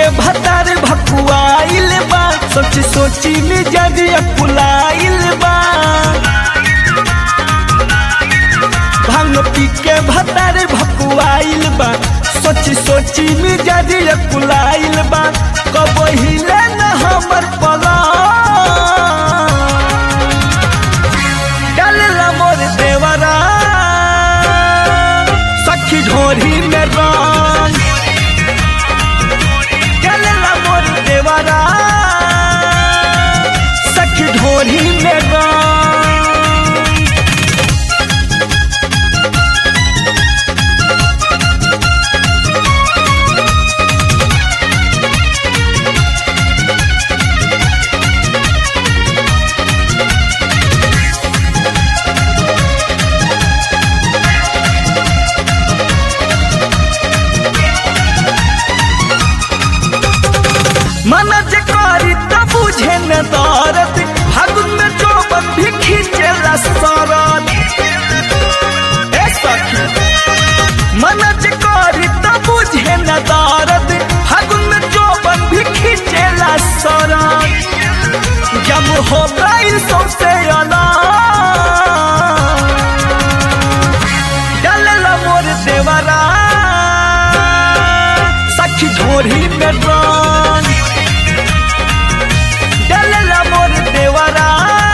के भतार भकुआइल बा सोची सोची मिजाजिया पुलाइल बा भांग पी के भतार भकुआइल बा सोची सोची मिजाजिया पुलाइल बा कब हिले न हमर पला डालला मोर देवरा सखी ढोरी में रंग डालला मोर देवरा सखी ढोरी में रंग मन जे करी त बुझे न दरद फागुन में चौबन भी खींचेला सरद ए सखी मन जे करी त बुझे न दरद फागुन में चौबन भी खींचेला सरद जब हो गई सौसे अलाम डालला मोर देवरा सखी झोरी में रंग डालला मोर देवरा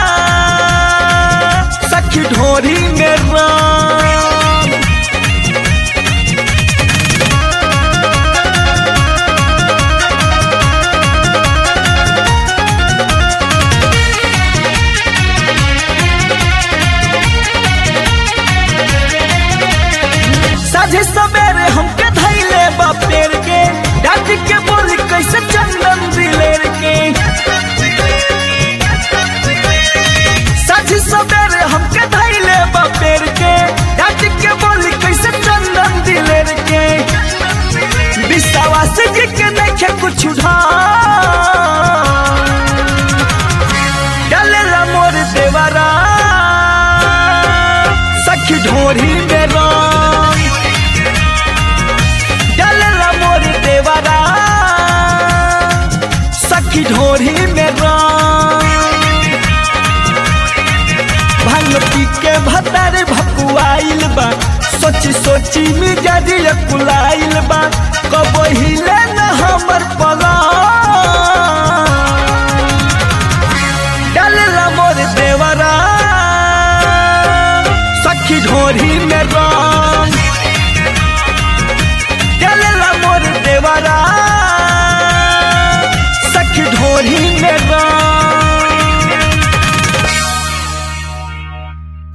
सखी ढोरी में रंग साझे सवेरे हमके धैले बा पेड़ के डाक के बोली कैसे चंदन दिलेर के साझे सवेरे हमके धैले बा पेड़ के डाक के बोली कैसे चंदन दिलेर के विश्वास जी के देखे कुछ उठा डालेला मोर देवरा सखी ढोरी में रंग डालेला मोर देवरा सखी ढोरी में रंग भांग पी के भतार भकुआइल बा सोची सोची मिजाजिया कुलाइल बा कब हिले न हमर पगा डालला मोर देवरा सखी ढोरी में रंग